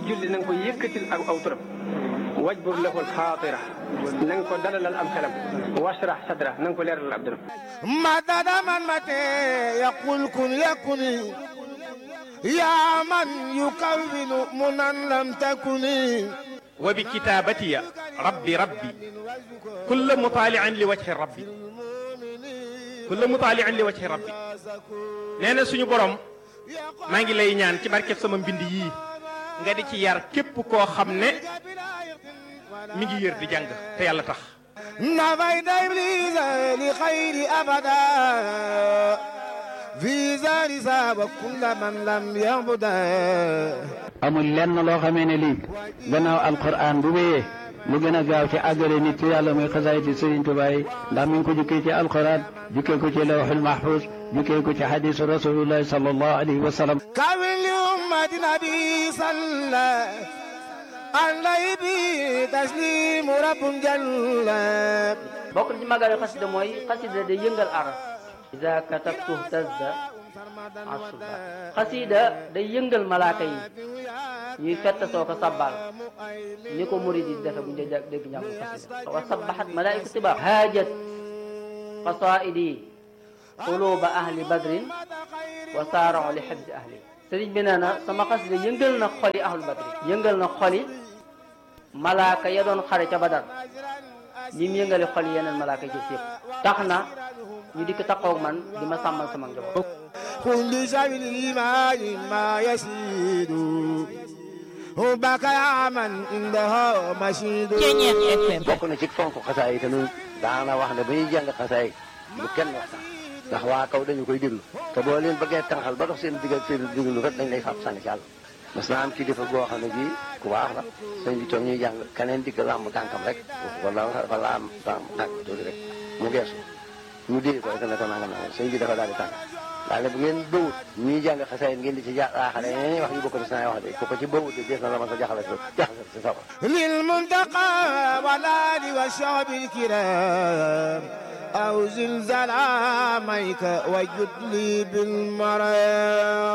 julli na nga ko yëkkatil ak aw turam wajbur lahul xaatira na nga ko dalalal am xelam washrah sadra na nga ko leeralal ab dëram مدد من متى يقول كن يكن يا من يكون منا لم تكن وبكتابتي ربي ربي كل مطالع لوجه ربي كل مطالع لوجه ربي nee na suñu borom maa ngi lay ñaan ci barkeb sama mbind yii nga di ci yar képp koo xam ne mi ngi yër di jàng te yàlla tax نفيت إبليس لخير أبدا في زار ساب كل من لم يعبدا amul lenn loo xamee ne lii gannaaw alquran bu wéyee lu gën a gaaw ci àggale nit ci yàlla muy xasaayiti Sëriñ Tuubaa yi ndax mi ngi ko jukkee ci alquran jukkee ko ci lawxul mahfuz jukkee ko ci xadisu rasulillahi sallallahu alayhi wa sallam كامل لأمة نبي صلى عليه به تسليم رب جل bokk na ci màggal xasida mooy xasida day yëngal aras ida katabtu tazda asuba xasida day yëngal malaaka yi ñuy fett soo ko sabbal ni ko murid yi defe bu ñu dee dégg njàngu xasida wa sabbahat malaaiku tiba haajat qasaidi quluba ahli badrin wa saarao li xibsi ahli sëriñ bi nee na sama xasida yëngal na xoli ahlu badrin yëngal na xoli malaaka ya doon xare ca badar ñi mu yëngale xol yeneen malaaka yi yëpp tax na ñu dikk taxaw man di ma sàmmal sama njaboot. كل شيء الإيمان ما يسيد حبك يا من عندها مشيد bokk na ci fonk xasaay yi te ñun daana wax ne ba ñuy jàng xasaay lu kenn waxtaan ndax waa kaw dañu koy déglu te boo leen bëggee tànqal ba dox seen digg ak seen déglu kat dañ lay fab sànni ci àll mas naa am kilifa boo xam ne bii ku baax la sëñ bi toog ñuy jàng keneen dikk làmb tànkam rek wala wala am tànk tuuti rek mu geesu ñu dee ko rek ne ko nangam nangam sëñ bi dafa daal di tànk daal ne bu ngeen bëwut ñuy jàng xasaay ngeen di ci jaaxale yeneen wax yu bokk ci saa wax de ku ko ci bëwut de dees na la ma sa jaxale jaxale si sawar للمنتقى والآل والشعب الكرام أو زلزال عاميك وجد لي بالمرام